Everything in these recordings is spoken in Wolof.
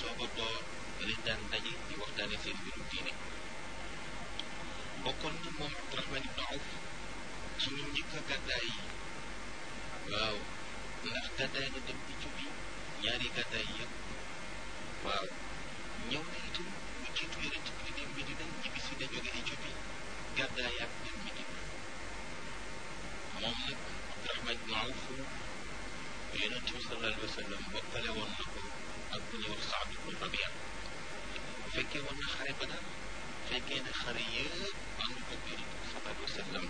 soog a door lañ daan daje di waxtaane seen mbirum diine bokkoon na moom Abdurahman ibn Awf ci ñu njëkk a gàddaay yi waaw ndax gàddaay na dem Éthiopie ñaari gàddaay yëpp waaw ñëw na itam lu jiitu yonent bi di dem Medina ñibbisi na jóge Éthiopie gàddaay ak dem Medina moom nag Abdurahman ibn Awf yonent bi sallallahu alayhi wa sallam bokkale woon na ko ak bu ñuy wax Saad ibn Rabia fekkee woon na xare ba daal fekkee na xare yëpp ànd ko bi sallallahu alayhi wa sallam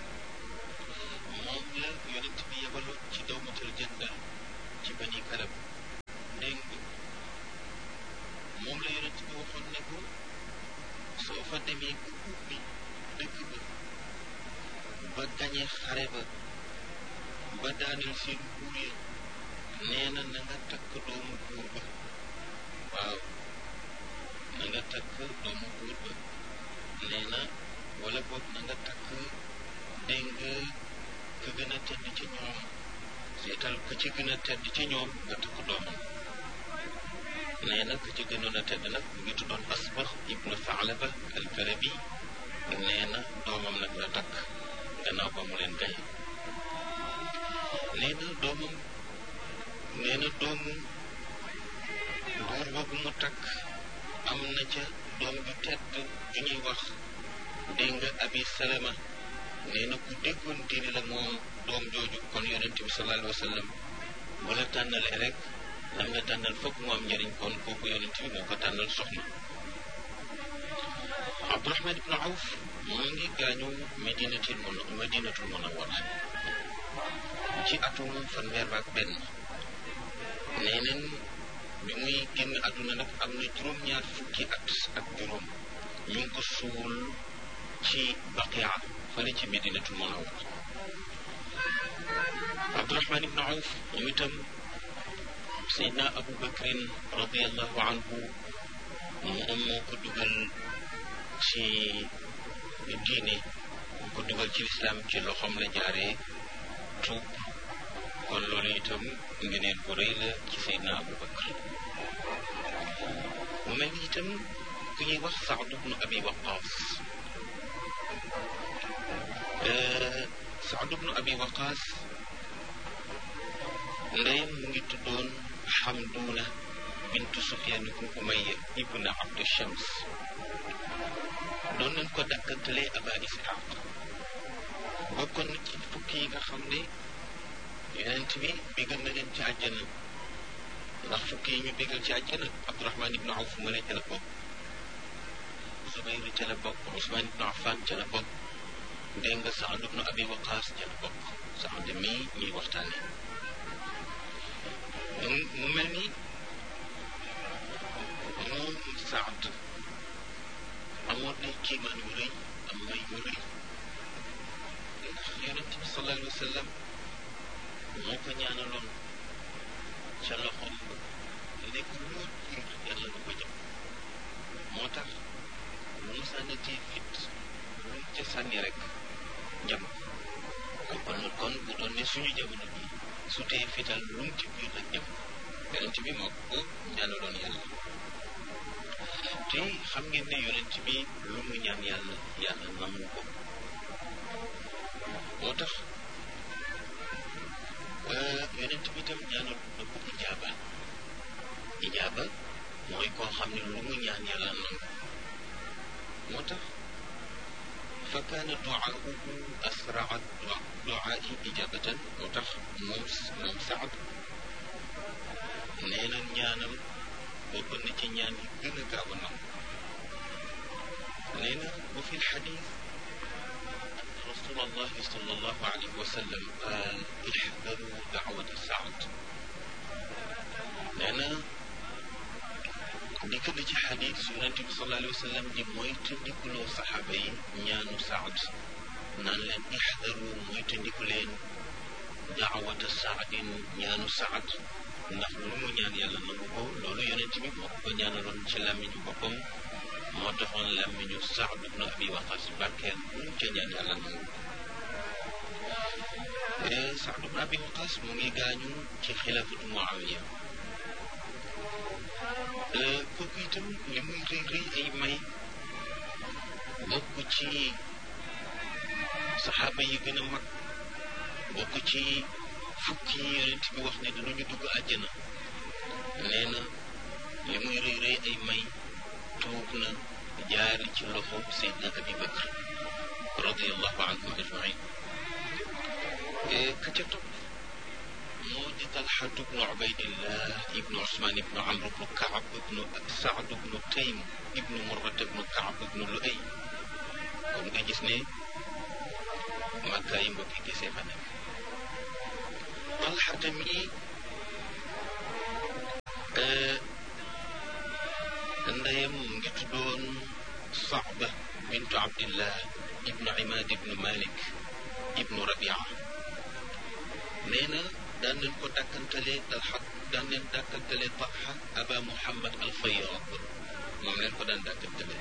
moom la yonent bi yebaloon ci dawmatul jandal ci bani kalab dégg nga moom la yonent bi waxoon ne ko soo fa demee bu ubbi dëkk ba ba gañe xare ba ba daaneel seen buur ya nee na na nga takk doomu buur ba waaw na nga takk doomu buur ba nee na wala boog na nga takk dégg nga ka gën a tedd ci ñoom seetal ka ci gën a tedd ci ñoom nga takk doomam nee na ka ci gënoon a tedd nag mu ngi tuddoon asbax ibnu Faalaba al-Kalabi nee na doomam nag la takk gannaaw ba mu leen gaye nee na doomam nee na doomu buur boobu mu takk am na ca doom ju tedd ju ñuy wax dégg nga abi salama nee na ku déggoon diine la moom doom jooju kon yonent bi sallallahu alayhi wa sallam bu la tànnalee rek lam la tànnal fokk mu am njëriñ kon kooku yonent bi moo ko tànnal soxna Abdurahman ibnu Awf mu ngi gaañu medinatul mun medinatul munawwara ci atum fanweer ak benn nee neen bi muy génn àdduna nag am na juróom-ñaar fukki at ak juróom ñu ngi ko suul ci baqia fële ci medinatul munawwara Abdurahman ibnu Awf ñu itam Seydina Abu Bakrin radiallahu anhu moom moo ko dugal ci diine moo ko dugal ci lislaam ci loxoom la jaaree tuub kon loolu itam ngeneen bu rëy la ci Seydina Abu Bakr mu mel ni itam ku ñuy wax Saad ibnu Abi Waqaas Saad ibnu Abi Waqaas ndeyam mu ngi tuddoon Xamduuna bintu Sufyaan ibnu Umayya ibnu Abdu Shams doon nañ ko dakkantalee Aba Isxaaq bokkoon na ci fukki yi nga xam ne yonent bi bégal na leen ci àjjana ndax fukki yi ñu bégal ci àjjana Abdurahman ibnu Awf ma ca la bokk Zubayr ca la bokk Usmaan ibnu Affan ca la bokk dégg nga Saad ibnu Abi Waqaas ca la bokk Saad mii ñuy waxtaane mu mel ni moom Saad amoon nay kiimaan yu rëy am may yu rëy ndax yonent bi sallallahu alayhi wa sallam moo ko ñaanaloon ca loxoom nekk loo jiir yàlla na ko jëm moo tax lu mu sànnatee fit lu ca sànni rek jam kon kon bu doon ne suñu jamono bi su tee fital lu mu ci biir rek jam yonent bi moo ko ñaanaloon yàlla te xam ngeen ne yonent bi lu mu ñaan yàlla yàlla nangu ko moo tax yonent bi itam ñaanal na ko ijaaba ijaaba mooy koo xam ne lu mu ñaan yàlla nangu moo tax fa kaana duaahu asraa duaai ijabatan moo tax moom moom Saad nee na ñaanam bokk na ci ñaan yi gën a gaaw a nangu nee na wa fi lxadis رسول الله صلى الله عليه وسلم قال احذروا دعوة سعد لأن dikk na ci xadis yonent bi sallallahu alayhi wa sallam di moytandikuloo saxaaba yi ñaanu saad naan leen ixdaru moytandiku leen daawata saadin ñaanu saad ndax lu mu ñaan yàlla nangu ko loolu yonent bi moo ko ñaanaloon ci làmmiñu boppam moo taxoon làmmiñu saad ibnu abi waqas barkeel lu mu ca ñaan yàlla nangu ko saad ibnu abi waqas mu ngi gaañu ci xilaafatu muawiya itam li muy rëy rëy ay may bokk ci saxaaba yi gën a mag bokk ci fukki yi yonent bi wax ne dinañu dugg àjjana nee na li muy rëy rëy ay may tuub na jaar ci loxo Seydina Abi Bakr radiallahu anhum ajmain ka ca topp moo di Talxatu bnu Ubaydillah ibnu Usmaan ibnu Amr ibnu Kaab ibnu Saad ibnu Taym ibnu Murrat ibnu Kaab ibnu Luay kon nga gis ne Makka yi mbokki gisee fa nekk Talxata mi ndeyam mu ngi tuddoon Saaba bintu Abdillah ibnu Imaad ibnu Malik ibnu Rabia nee na daan nañ ko dàkkantale Talxa daan nañ dàkkantale Talxa Aba Muhammad al Fayyad moom leen ko daan dàkkantale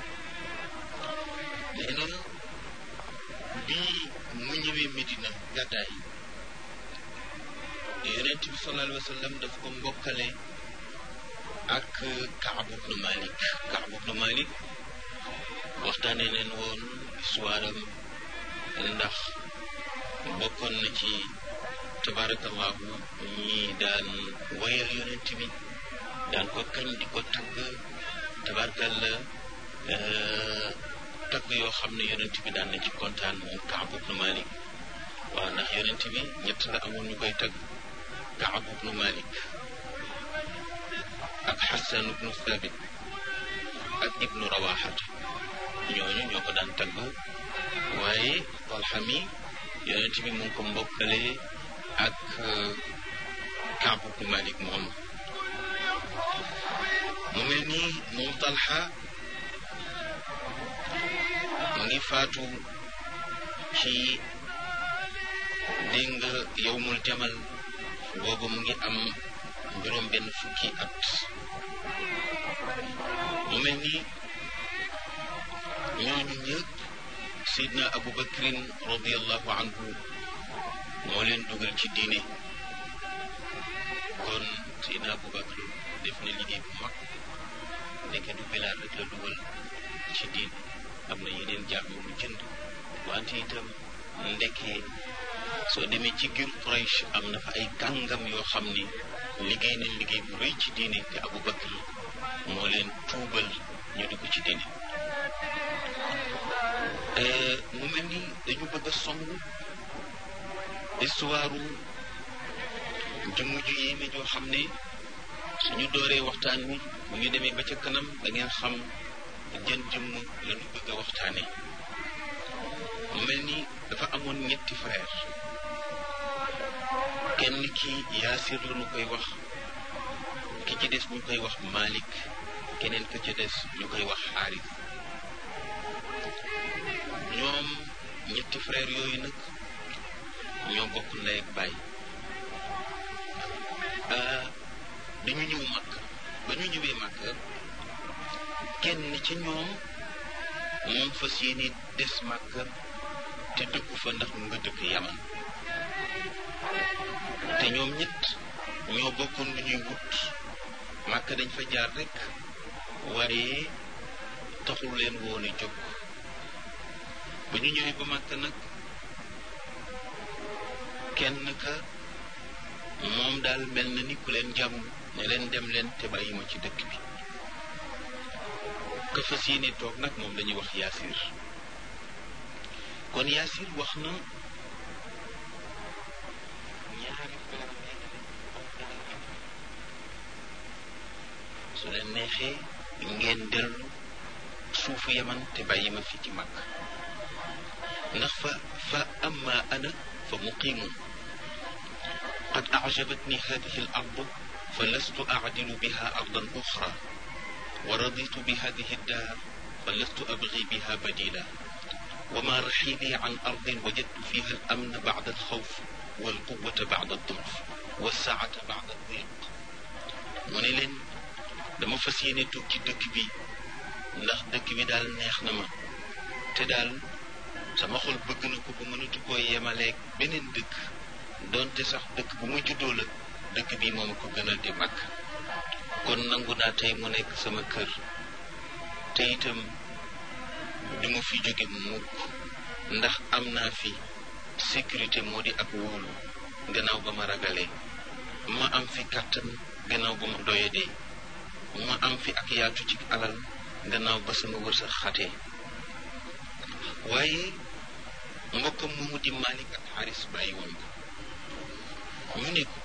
nee na bii mu ñëwee Medina gàddaay yonent bi sallallahu alayhi wa sallam daf ko mbokkale ak Kaab ibnu Malik Kaab ibnu Malik waxtaanee leen woon histoire am ndax bokkoon na ci tabarakallahu ñi daan wayal yonent bi daan ko kañ di ko tagg tabarakalla tagg yoo xam ne yonent bi daan na ci kontaan moom Kaab ibnu Malik waaw ndax yonent bi ñett la amoon ñu koy tagg Kaab ibnu Malik ak Xasan ibnu Thabit ak ibnu Rawaxat ñooñu ñoo ko daan tagg waaye Talxa mi yonent bi mu ngi ko mbokkale ak Kaab ibnu Malik moom mu mel ni moom Talxa mu ngi faatu ci dégg nga yowmul jamal boobu mu ngi am juróom benn fukki at mu mel ni ñooñu ñëpp Seydina Abu Bakrin radiallahu anhu moo leen dugal ci diine kon Seydina Abu Bakr def na liggéey bu mag ndeke du Bilaal rek la dugal ci diine am na yeneen jaam yu mu jënd wante itam ndeke soo demee ci giir Quraysh am na fa ay kàngam yoo xam ni liggéey nañ liggéey bu rëy ci diine te Abu Bakr moo leen tuubal ñu dugg ci diine mu mel ni dañu bëgg a song histoire jëmm ju yéeme joo xam ne suñu dooree waxtaan wi bu ñu demee ba ca kanam da ngeen xam jën jëmm la ñu bëgg a waxtaane mu mel ni dafa amoon ñetti frère kenn ki yaasir la ñu koy wax ki ci des ñu koy wax Malik keneen ka ca des ñu koy wax Xaaris ñoom ñetti frère yooyu nag ñoo bokk ndey ak baay dañu ñëw màkk ba ñu ñëwee màkk kenn ci ñoom moom fas yéene des màkk te dëkku fa ndax mu nga dëkk yaman te ñoom ñett ñoo bokkoon lu ñuy wut màkk dañ fa jaar rek waaye taxul leen woon a jóg ba ñu ñëwee ba màkk nag kenn ka moom daal mel na ni ku leen jàmm ne leen dem leen te bàyyi ma ci dëkk bi ka fas yéene toog nag moom lañuy wax yaasir kon yaasir wax na ñaari su leen neexee ngeen dellu suufu yaman te bàyyi ma fi ci mag ndax fa fa amma ana fa muqimun qad ajabatni hadihi al ardu fa lastu acdilu biha ardan uxra wa raditu bi hadihi daar fa lastu abgi biha badila وما رحيلي عن أرض وجدت فيها الأمن بعد الخوف والقوة بعد الضعف والسعة بعد الضيق mu ne leen dama fas yéene toog ci dëkk bi ndax dëkk bi daal neex na ma te daal sama xol bëgg na ko ba mënatu koo yemaleeg beneen dëkk donte sax dëkk bu ma juddoo la dëkk bi moom ko gënal di mag kon nangu naa tey mu nekk sama kër te itam du ma fi jóge mukk ndax am naa fi sécurité moo di ak wóolu gannaaw ba ma ragalee ma am fi kàttan gannaaw ba ma doyadee ma am fi ak yaatu ci alal gannaaw ba sama wërsëg xatee waaye mbokkam moomu di Malik ak Xaaris bàyyi woon ko ñu ne ko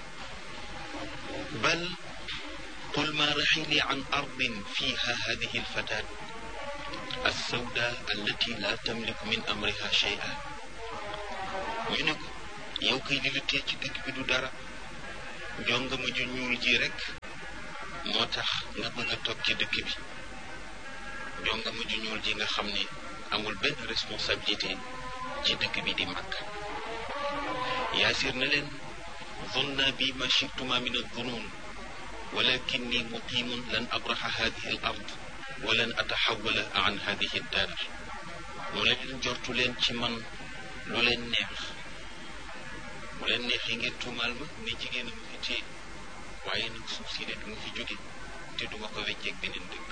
bal qul ma raxili an ardin fiha hadihi alfatat alsawda allati la tamliku min amriha shay'a ñu ne ko yow kay li la tee ci dëkk bi du dara jongama ju ñuul ji rek moo tax nga bëgg a toog ci dëkk bi jongama ju ñuul ji nga xam ne amul benn responsabilité ci dëkk bi di mag yaasir na leen zonna bi ma chituma min aldunun walakinni muqimun lan abraxa hadihi al ard wa lan ataxawala an hadihi daar mu leen jortu leen ci man lu leen neex mu leen neexee ngeen tuumaal ma ne jigéen a ma fi téye waaye nag suuf si de du ma fi jóge te duma ko wecceeg beneen dëkk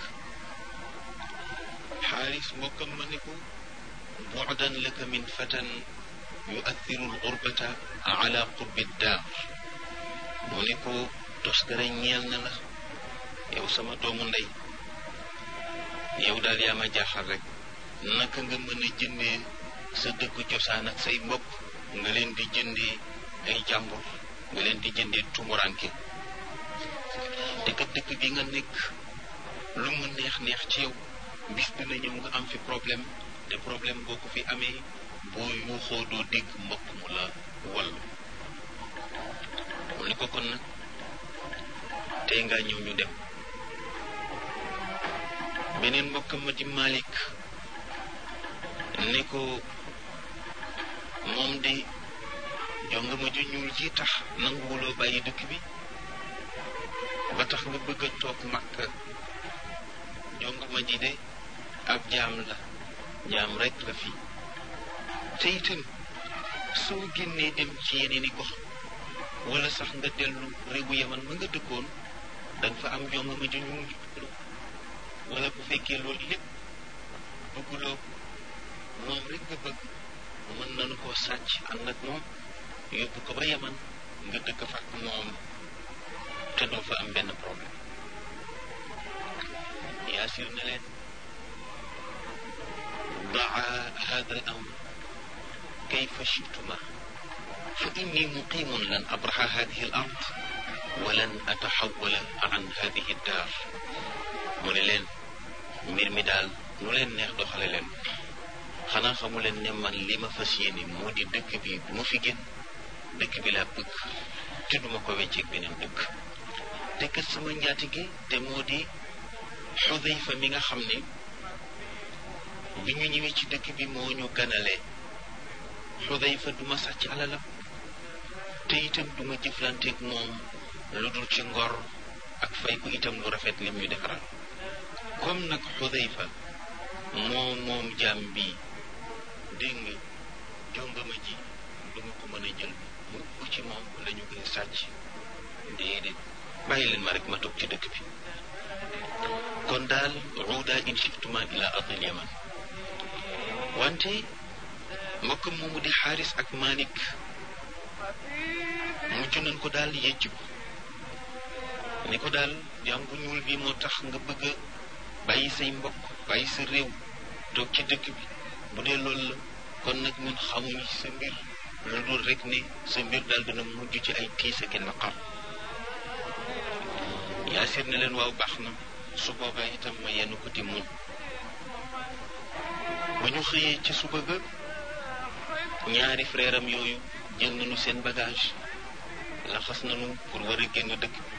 xaaris mbokkam ma ne ko bu'dan laka min fatan yu'athiru al-ghurbata ala qurbi daar mu ne ko toskare ñeel na la yow sama doomu ndey yow daal yaa ma jaaxal rek naka nga mën a jëndee sa dëkku cosaan ak say mbokk nga leen di jëndee ay jàmbur nga leen di jëndee tumuranke te kat dëkk bi nga nekk lu mu neex neex ci yow bis dina ñëw nga am fi problème te problème boo ko fi amee boo yuuxoo doo dégg mbokk mu la wallu mu ni ko kon nag tey nga ñëw ñu dem beneen mbokkam ma di Malik ne ko moom de jonga ma ju ñuul ji tax nanguwuloo bàyyi dëkk bi ba tax nga bëgg a toog Makka jonga ma ji de ab jaam la jaam rek la fi te itam soo génnee dem ci yeneen i gox wala sax nga dellu réewu yaman ma nga dëkkoon danga fa am jonga ma ju ñuul wala bu fekkee loolu lépp bëgguloo moom rek nga bëgg mën nañu koo sàcc ànd ak moom yóbbu ko ba yaman nga dëkk fa ak moom te doo fa am benn problème yaasir na leen daa hada al amr kayfa chituma fa inni muqimun lan abraha hadihi al ard wa lan ataxawala an hadihi daar mu ne leen mbir mi daal nu leen neex doxale leen xanaa xamu leen ne man li ma fas yéene moo di dëkk bi bu ma fi génn dëkk bi laa bëgg te duma ko wecceeg beneen dëkk te kat sama njaatige te moo di xudayfa mi nga xam ne bi ñu ñëwee ci dëkk bi moo ñu ganalee xudayfa duma sàcc alalam te itam duma jëflanteeg moom lu dul ci ngor ak fay ko itam lu rafet lim ñu defaral comme nag xudayfa moo moom jaam bi dégg nga jongama ji duma ko mën a jël mu ko ci moom la ñu koy sàcc déedéet bàyyi leen ma rek ma toog ci dëkk bi kon daal ruuda in shiftuma ila ardil yaman wante mbokkam moomu di xaaris ak Malik mujj nañ ko daal yëcc ko ni ko daal jaam bu ñuul bi moo tax nga bëgg a bàyyi say mbokk bàyyi sa réew toog ci dëkk bi bu dee loolu la kon nag ñun xamuñu ci sa mbir lu dul rek ne sa mbir daal dina mujj ci ay tiis ak naqar yaasir ne leen waaw baax na su boobaa itam ma yenn ko di muñ ba ñu xëyee ci suba ga ñaari frère am yooyu jël nañu seen bagage laxas nañu pour war a génn dëkk bi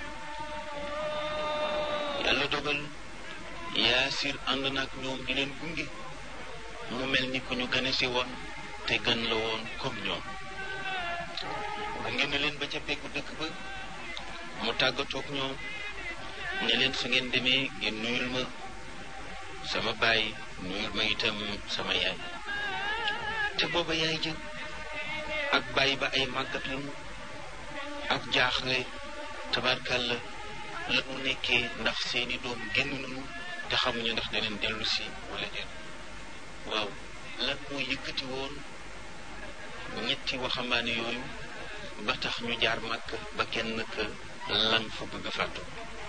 yàlla dogal yaasir ànd na ak ñoom di leen gunge mu mel ni ku ñu gane si woon te gën la woon comme ñoom gunge na leen ba ca peggu dëkk ba mu tàggatoog ñoom ne leen su ngeen demee ngeen nuyul ma sama baay nuyul ma itam sama yaay te booba yaay jël ak baay ba ay màggat lañu ak jaaxle tabarkàlla la mu nekkee ndax seeni doom génn nañu te xamuñu ndax daneen dellu si wala déet waaw lan moo yëkkati woon ñetti waxambaane yooyu ba tax ñu jaar màkk ba kenn ka lan fa bëgg a fàttu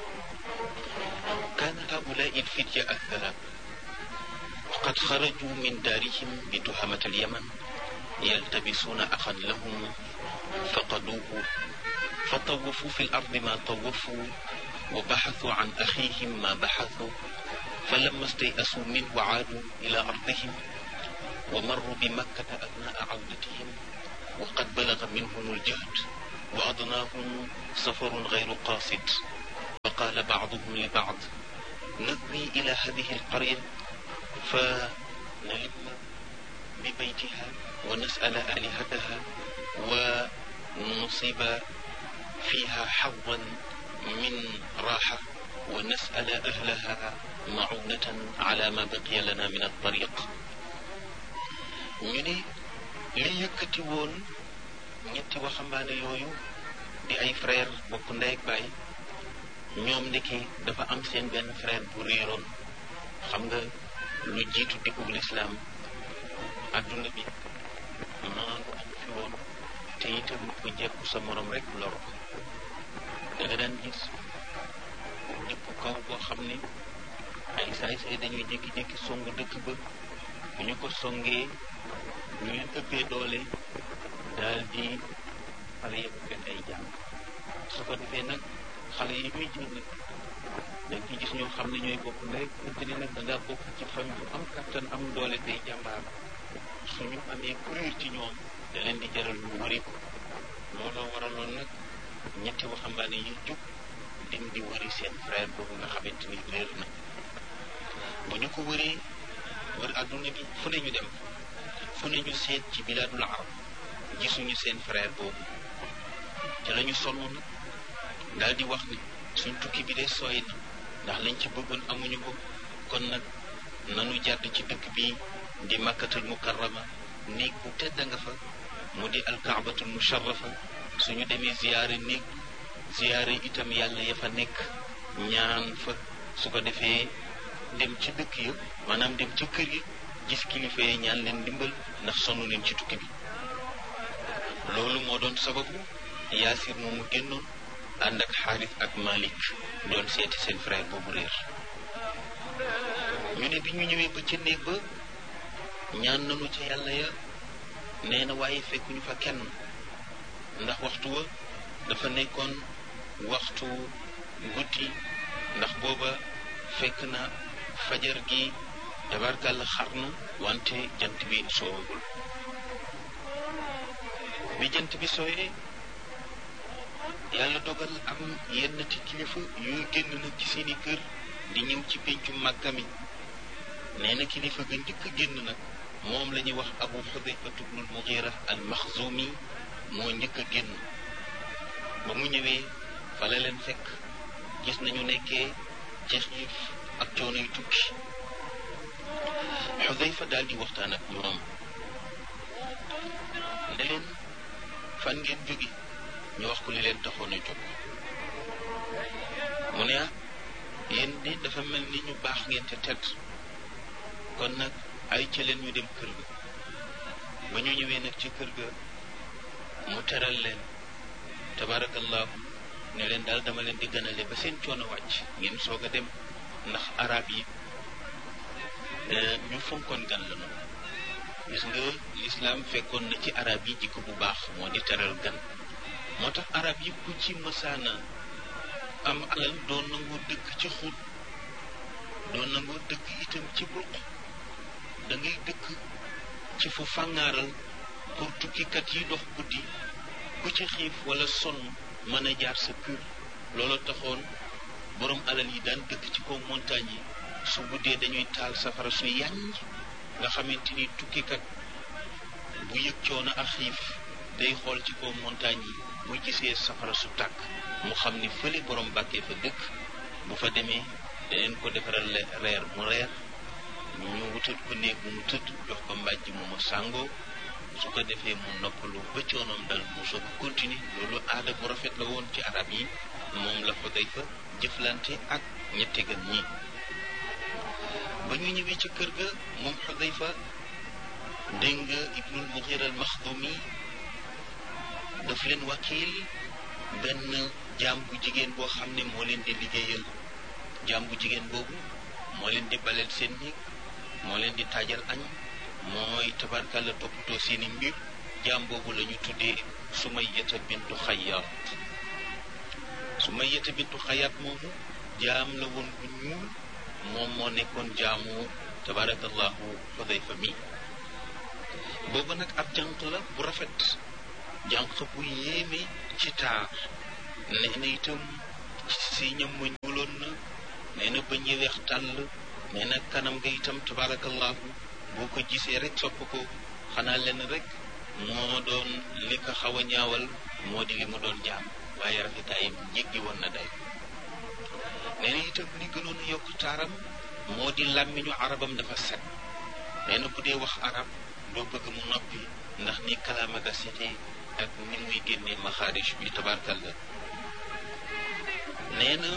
kaana haulaai ilfitya athalaat وقد خرجوا من دارهم بتهمة اليمن يلتبسون أخا لهم فقدوه فطوفوا في الأرض ما طوفوا وبحثوا عن أخيهم ما بحثوا فلما استيأسوا منه عادوا إلى أرضهم ومروا بمكة أثناء عودتهم وقد بلغ منهم الجهد وأضناهم سفر غير قاصد وقال بعضهم لبعض نذهب إلى هذه القرية فنلم ببيتها ونسأل آلهتها ونصيب فيها حظا من راحة ونسأل أهلها معونة على ما بقي لنا من الطريق ñu ne li yëkkati woon ñetti waxambaane yooyu di ay frère bokk ndey ak baay ñoom ndeke dafa am seen benn frère bu réeroon xam nga lu jiitu dikkug lislaam adduna bi maandu am fi woon te itam ku jekku sa morom rek lor da nga daan gis dëkku kaw boo xam ne ay saay-saay dañuy jékki-jékki songu dëkk ba bu ñu ko songee ñu leen ëppee doole daal di xale yëpp benn ay jàmm su ko defee nag xale yi muy jël nag da nga gis ñoo xam ne ñooy bokk ndey te ni nag da ngaa bokk ci famille bu am kattan am doole tey jàmbaar suñu amee kuréel ci ñoom da leen di jaral lu wari ko looloo waraloon nag ñetti waxambaane yi jóg dem di wari seen frère boobu nga xamante ni réer na bu ñu ko wëree wër adduna bi fu ne ñu dem fu ne ñu seet ci bilaadul arab gisuñu seen frère boobu te la ñu sonn nag daal di wax ni suñ tukki bi de sooy na ndax lañ ci bëggoon amuñu ko kon nag nanu jàdd ci dëkk bi di makkatul mukarrama néeg bu tedd nga fa mu di alkaabatul musharrafa suñu demee ziyaare néeg ziyaare itam yàlla ya fa nekk ñaan fa su ko defee dem ci dëkk ya maanaam dem ci kër yi gis kilifa yi ñaan leen ndimbal ndax sonn nañ ci tukki bi loolu moo doon sababu yaasir moomu génnoon ànd ak xaalis ak malik doon seeti seen frère boobu réer ñu ne bi ñu ñëwee ba ca néeg ba ñaan nañu ca yàlla ya nee na waaye fekkuñu fa kenn ndax waxtu wa dafa nekkoon waxtu guddi ndax booba fekk na fajar gi tabarkàlla xar na wante jant bi soowagul bi jant bi sooyee yàlla dogal am yenn ci kilifa yuy génn nag ci seeni kër di ñëw ci péncu màkka mi nee na kilifa ga njëkk a génn nag moom la ñuy wax abu xudayfatu bnul mugira al maxzumi moo njëkk a génn ba mu ñëwee fa la leen fekk gis nañu nekkee ci xiif ak coono yu tukki xudayfa daal di waxtaan ak ñoom ne leen fan ngeen jóge ñu wax ko li leen taxoon a jóg mu ne ah yéen di dafa mel ni ñu baax ngeen te tedd kon nag ay ca leen ñu dem kër ga ba ñu ñëwee nag ci kër ga mu teral leen tabarakallahu ne leen daal dama leen di gënale ba seen coono wàcc ngeen soog a dem ndax arab yi ñu fonkoon gan la noonu gis nga lislaam fekkoon na ci arab yi jikko bu baax moo di teral gan moo tax arab yi ku ci mësaana am alal doon nangoo dëkk ci xut doon nangoo dëkk itam ci bruq da ngay dëkk ci fu fàngaaral pour tukkikat yi dox guddi ku ci xiif wala sonn mën a jaar sa kër loolu taxoon borom alal yi daan dëkk ci kaw montagne yi su guddee dañuy taal safara su yàññ nga xamante ni tukkikat bu yëg coono ak xiif day xool ci kaw montagne yi bu gisee safara su tàkk mu xam ni fële borom bàkkee fa dëkk bu fa demee daneen ko defaral reer mu reer ñu wutal ko néeg bu mu tëdd jox ko mbàjj mu mu sàngoo su ko defee mu noppalu ba coonoom dal mu soog a continuer loolu aada bu rafet la woon ci arab yi moom la Xudayfa jëflante ak ñetti gan ñi ba ñu ñëwee ca kër ga moom Xudayfa dégg nga Ibnul Mughira al Maxdumi daf leen wakiil benn jaam bu jigéen boo xam ne moo leen di liggéeyal jaam bu jigéen boobu moo leen di baleel seen néeg moo leen di taajal añ mooy tabarkàlla toppatoo seeni mbir jaam boobu la ñu tuddee Sumayyata bintu Xayyaat Sumayyata bintu Xayyaat moomu jaam la woon bu ñuul moom moo nekkoon jaamu tabarakallahu Xudayfa mi boobu nag ab jànq la bu rafet jànq bu yéeme ci taar nee na itam si ñam ma ñuuloon na nee na bañ yi weex tàll nee na kanam nga itam tabarakallahu boo ko gisee rek sopp ko xanaa leen rek moo doon li ko xaw a ñaawal moo di li mu doon jaam waaye rafetaayam jéggi woon na day nee na itam li gënoon a yokk taaram moo di làmmiñu arabam dafa set nee na bu dee wax arab doo bëgg mu noppi ndax ni kalaama ga setee ak ni muy génnee maxaarij bi tabarkalla nee na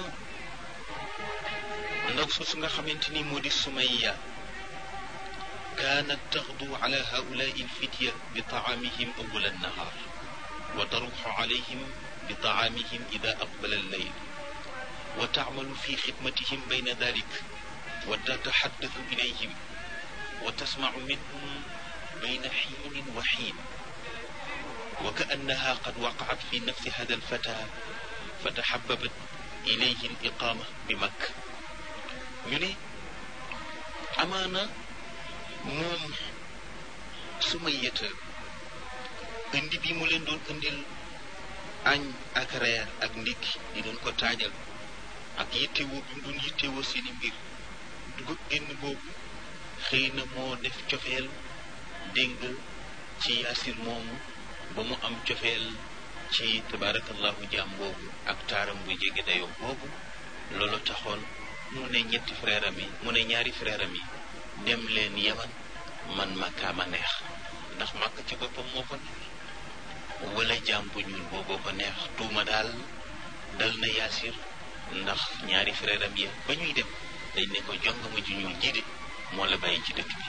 ndaw soosu nga xamante ni moo di sumayya kaanat taxdu ala haulaai alfitya bi taamihim awala annahaar wa taruxu alayhim bi taamihim ida aqbala alleyl wa taamalu fi xidmatihim bayna dalik wa tataxaddathu ilayhim wa tasmacu minhum bayna xiinin wa xiin wa kaannaha qad waqacat fi nafsi hada alfata fa taxababat ilayhi aliqaama bi makk ñu ne amaana moom Sumayyata indi bi mu leen doon indil añ ak reer ak ndékki di leen ko taajal ak yittewoo bi mu doon yittewoo seeni mbir dugub génn boobu xëy na moo def cofeel dégg ci yaasir moomu ba mu am cofeel ci tabaarakallahu jaam boobu ak taaram bu jege dayoo boobu loolu taxoon mu ne ñetti frère am yi mu ne ñaari frère am yi dem leen yaman man makkaa ma neex ndax màkk ci boppam moo ko neex wala jaam bu ñuul booboo ko neex tuuma daal dal na yaasir ndax ñaari frère am yi ba ñuy dem dañ ne ko jong ma ju ñuul jiite moo la bàyyi ci dëkk bi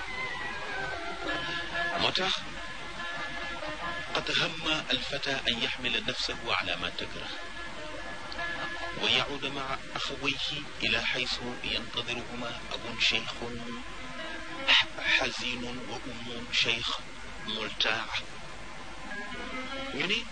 moo tax qad hamma alfata an yaxmila nafsahu ala ma takrah wa yacuuda maca axawayhi ila xaysu yantadiruhuma abun cheikhun xazinun wa ummun cheikh multaa ñu ne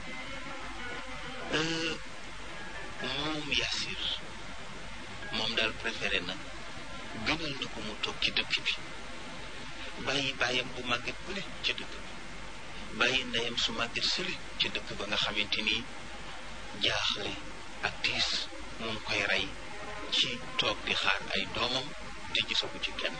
moom Yaasir moom daal préféré na gënal na ko mu toog ci dëkk bi bàyyi bàyyam bu màgget bële ci dëkk bi bàyyi ndeyam su màgget sële ci dëkk ba nga xamante ni jaaxle ak tiis moom koy rey ci toog di xaar ay doomam te gisagu ci kenn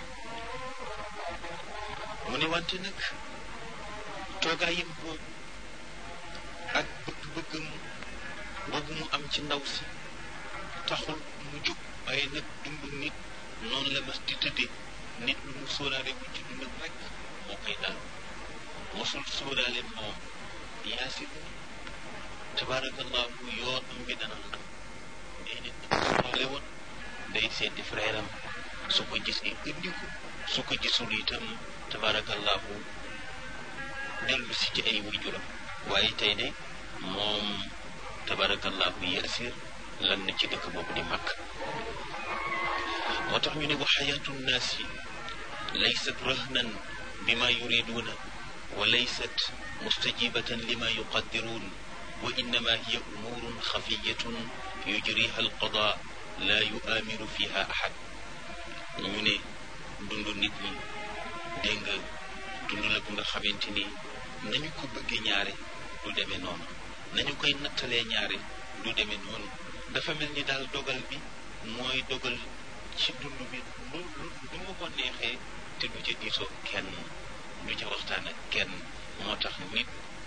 mu ne wante nag toogaayam boobu ak bëgg-bëggam boobu mu am ci ndaw si taxul mu jóg waaye nag dund nit noonu la mas di tëddee nit lu mu sóoraale bu ci dundam rek moo koy dal mosul sóoraale moom yaasir tabaarakallahu yoonam bi dana xam déedéet sóoraale woon day seeti frère am su ko gisee indi ko su ko gisul itam tabaarakallahu dellu si ci ay waajuram waaye tey de moom tabaarakallahu yaasir lan na ci dëkk boobu di màkk moo tax ñu ne wa xayaatu nnaasi laysat rahnan bima yuriduuna wa laysat mustajibatan lima yuqaddiruun wa innama hiya umuurun xafiyatun yujriha alqada la yuaamiru fiha ahad ñu ne dund nit ñi dégg nga dund la bu nga xamante ni nañu ko bëggee ñaare du demee noonu nañu koy nattalee ñaare du demee noonu dafa mel ni daal dogal bi mooy dogal ci dund bi lu lu lu mu ko neexee te du ca diisoo kenn du ca waxtaan ak kenn moo tax nit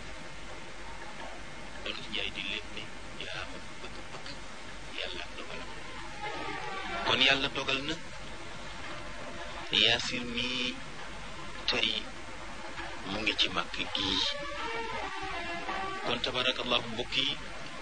doon njaay di lépp ni jaama bëgg-bëgg yàlla ak dogalam kon yàlla dogal na yaasir mii tey mu ngi ci màkk gii kon tabarakallahu mbokk yi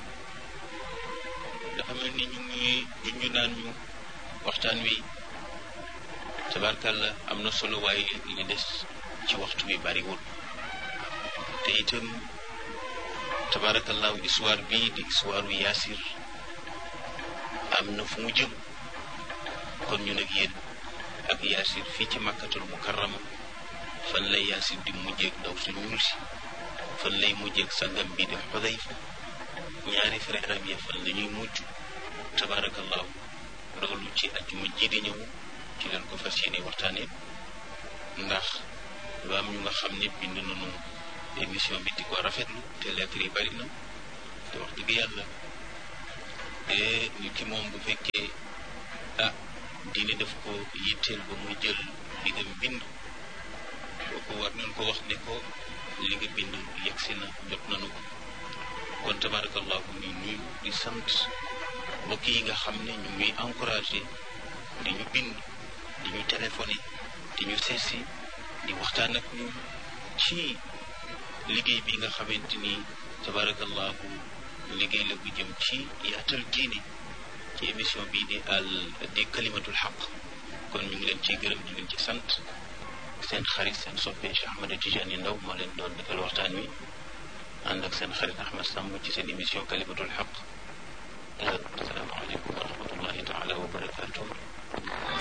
dafa mel ni ñu ngi junju naan ñu waxtaan wi tabarkalla am na solo waaye li des ci waxtu bi bariwul te itam tabarakallahu histoire bii di histoire u yaasir am na fu mu jëm kon ñu nag yéen ak yaasir fii ci makkatul mukarrama fan lay yaasir di mujjeeg ndaw su ñuul si fan lay mujjeeg sangam bi di xudayfa ñaari frère am ya fan la ñuy mujj tabarakallahu loolu ci ajjuma ji di ñëw ci leen ko fas yéene waxtaane ndax lu am ñu nga xam ne bind nañu émission bi di ko rafetlu te lettre yi bari na te wax dëgg yàlla te nit ki moom bu fekkee ah diine daf ko yitteel ba muy jël li nga bind kooku war nañ ko wax ne ko li nga bind yegsi na jot nañu ko kon tabarakallahu ni nuyu di sant mbokk yi nga xam ne ñu ngi encouragé di ñu bind di ñu téléphoné di ñu seesi di waxtaan ak ñun ci liggéey bi nga xamante ni tabarakallahu liggéey la bu jëm ci yaatal diine ci émission bii di al di kalimatul xaq kon ñu ngi leen ciy gërëm di leen ci sant seen xarit seen soppe Cheikh Ahmed Tidiane Ndaw moo leen doon defal waxtaan wi ànd ak seen xarit Ahmed Samb ci seen émission kalimatul xaq asalaamaaleykum wa rahmatullahi taala wa barakatuh